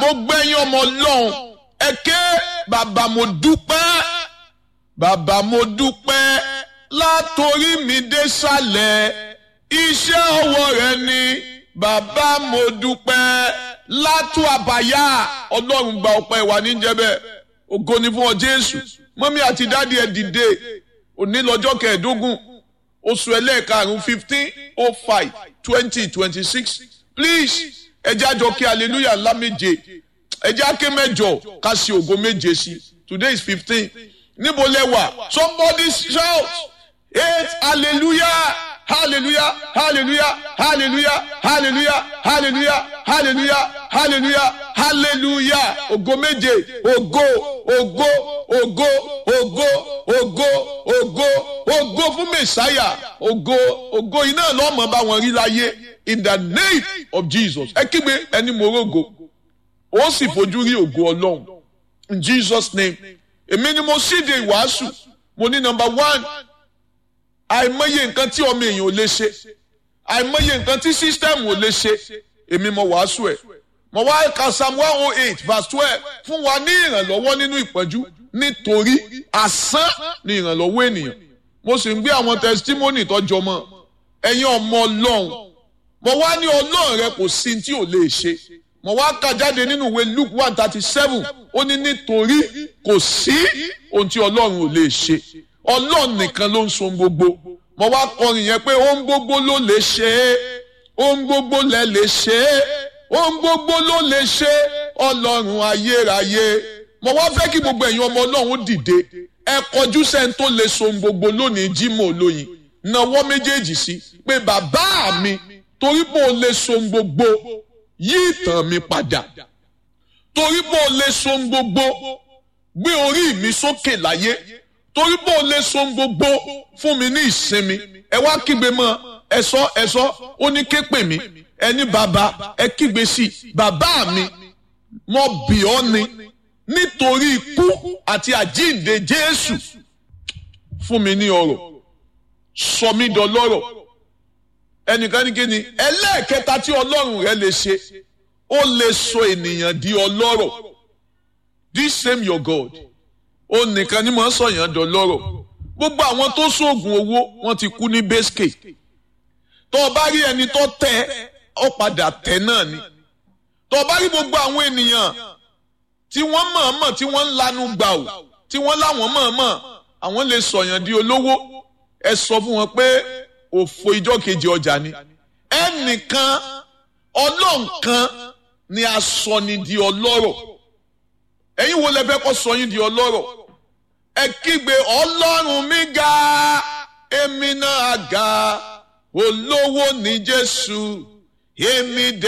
gbogbo ẹ̀yin ọmọ ọlọ́run ẹ ké bàbá mo dúpẹ́ bàbá mo dúpẹ́ látòrí mi dé sàlẹ̀ iṣẹ́ ọwọ́ rẹ ni bàbá mo dúpẹ́ látò àbáyá ọlọ́run gba ọpẹ́ wa níjẹ́bẹ̀ ògo ni fún ọ jésù mọ́mí àti dáàdi ẹ̀ dìde òní lọ́jọ́ kẹẹ̀ẹ́dógún oṣù ẹlẹ́ẹ̀karùn-ún fifteen oh five twenty twenty six please ẹjẹ́ àjọ kí hallelujah ńlá méje ẹjẹ́ àké mẹ́jọ ká sí ògo méje sí today is fifteen níbo lẹ wà somebody shout eight hallelujah hallelujah hallelujah hallelujah hallelujah hallelujah hallelujah hallelujah hallelujah ògo méje ògo ògo ògo ògo ògo ògo ògo fún mẹsáyà ògo ògo iná lọ́mọ bá wọn rí láyé in the name of jesus ẹ kígbe ẹni morogo ó sì fojú rí ògo ọlọ́run in jesus name èmi ni mo síde ìwàásù mo ní number one àìmọye nǹkan tí ọmọ èèyàn ò lè ṣe àìmọye nǹkan tí sísítẹ́ẹ̀mù ò lè ṣe èmi mo wàásù ẹ̀ mo wá ka psalm one oh eight verse twelve fún wa ní ìrànlọ́wọ́ nínú ìpọ́njú nítorí asán ni ìrànlọ́wọ́ ènìyàn mo sì ń gbé àwọn testimony tọ́jọ́ mọ́ ẹ̀yin ọmọ ọlọ́run mo wá ní ọlọ́run rẹ kò sí tí ò lè ṣe mo wá kà jáde nínú ìwé luke one thirty seven ó ní nítorí kò sí ohun tí ọlọ́run ò lè ṣe ọlọ́run nìkan ló ń so gbogbo mo wá kọrin yẹn pé ohun gbogbo ló lè ṣe é ohun gbogbo lẹ lè ṣe é ohun gbogbo ló lè ṣe ọlọ́run ayérayé mo wá fẹ́ kí gbogbo ẹ̀yin ọmọ ọlọ́run dìde ẹ kọjú sẹ́ni tó lè so gbogbo lónìí Jímọ̀ olóyin nawọ́ méjèèjì sí pé bàbá mi torí pé o lè so gbogbo yí ìtàn mi padà torí pé o lè so gbogbo gbé orí mi sókè láyé torí pé o lè so gbogbo fún mi ní ìsinmi ẹ wá kígbe mọ́ ẹ sọ ẹ sọ ó ní ké pè mí ẹni bàbá ẹ kígbe sí bàbá mi mo bì ọ́ ni nítorí ikú àti àjíǹde Jésù fún mi ní ọrọ̀ sọ mí dọlọ́rọ̀ ẹnìkan ní kíni ẹlẹ́ẹ̀kẹta tí Ọlọ́run rẹ lè ṣe ó lè sọ ènìyàn di ọlọ́rọ̀ this same your God ó nìkan ni mo ń sọyàn dọlọ́rọ̀ gbogbo àwọn tó sóògùn owó wọ́n ti kú ní bẹ́sìkè tó o bá rí ẹni tó tẹ ọ padà tẹ náà ni tó o bá rí gbogbo àwọn ènìyàn tí wọ́n mọ̀ọ́mọ̀ tí wọ́n ń lanu gbà ó tí wọ́n láwọn mọ̀ọ́mọ̀ àwọn lè sọ̀yàn di olówó ẹ sọ fún wọn pé òfò ìjọ kejì ọjà ni ẹnìkan ọlọ́nkan ni a sọ ni di ọlọ́rọ̀ ẹ̀yin wo lẹ fẹ́ kọ́ sọ yín di ọlọ́rọ̀ ẹ kígbe ọlọ́run mi ga èmi náà ga olówó ní Jésù èmi dẹ̀.